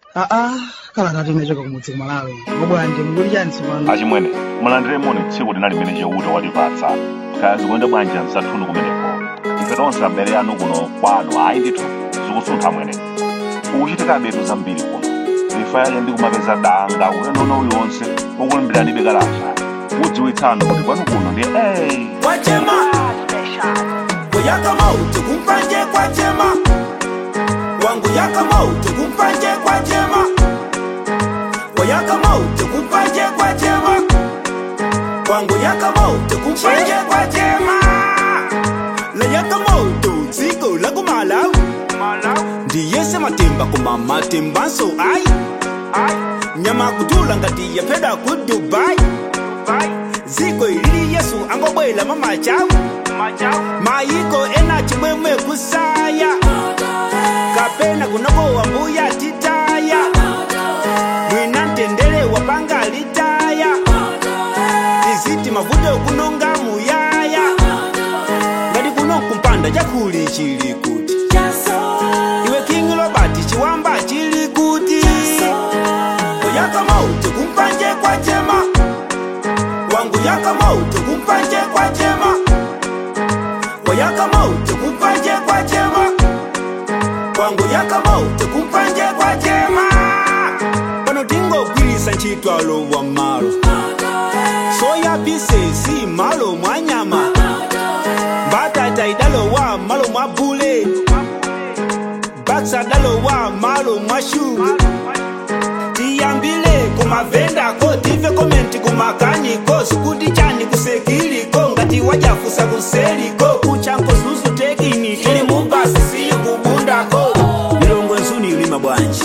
aa kala tati inachoka kumudzi kumalawi mabwanji mukuli chani tsopano achimwene mulandire moni tsiku lina limene cheuta watipatsa kaya zikuyenda bwanji msathunu kumeneko ife tonse abale anu kuno kwanu ayi ndithu zikusuntha mwene ukuchitika betu zambiri kuno ifa yake ndi kumapeza danga ulendo uliwonse ukulimbiranibe kalata udziwitsanu kuti kwanu kuno ndi ey kwachema kuyaka mauti kumpanje kwachema wangu yaka mauti kumpanje kwachema kuyaka mauti kumpanje kwachema wangu yaka mauti kumpanje kwachema layaka mauti dziko lakumalawi ndiyese matemba koma matembanso ayi nyama kutula ngati yapeda ku dubai dziko ilili yesu angobwela mamachawu mayiko ena chimwemwe kusaya kapena kunokowa mbuya titaya mwina mtendere wapanga litaya tiziti mavuto kunonga muyaya ngati kuno kumpanda chakuli chili kuti iwe king robert chiwamba chili kuti kuyaka mauti kumpanje kwachema wangu yaka mauti kumpanje kwachema wayaka mauti kumpanje kwachema wangu yaka mauti kumpanje kwachema pano tingogwirisa ntchitwalo wa malo soya pisesi malo mwa nyama mbatata idalowa malo mwa bule baksa dalowa malo mwa shuga tiyambile kumavendako tive komenti kumakaniko sikuti chani kusekiliko ngati wajafusa kuseliko kuchanko zuzu tekini ili mubasi siyo kubundako milongo nzuni ilima bwanji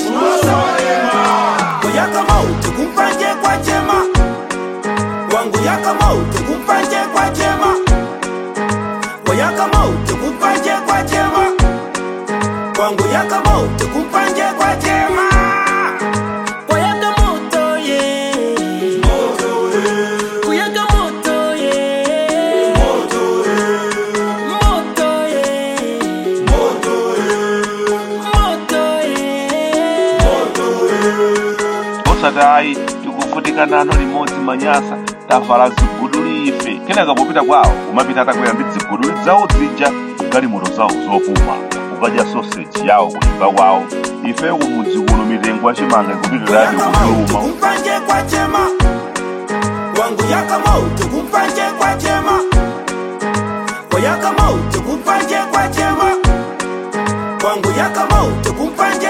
kuyaka mauti kumpanje kwachema wangu yaka mauti kumpanje kwachema kuyaka mauti kumpanje kwachema wangu yaka mauti kumpanje kwachema Kuyaka moto ye Kuyaka moto ye Moto ye Moto ye osati ayi tikuvutika nano limodzi manyasa tavala ziguduli ife kenaka popita kwawo kumapita atakwera ndi ziguduli zawo zija galimoto zawo zopuma kukadya soseji yawo kunyumba kwawo ife kumudzi kuno mitengo yachimanga ikupitiradi Kuyaka mauti kukuluma kumpanje kwachema Wangu yaka mauti kumpanje kwachema Kuyaka mauti kumpanje kwachema Wangu yaka mauti kumpanje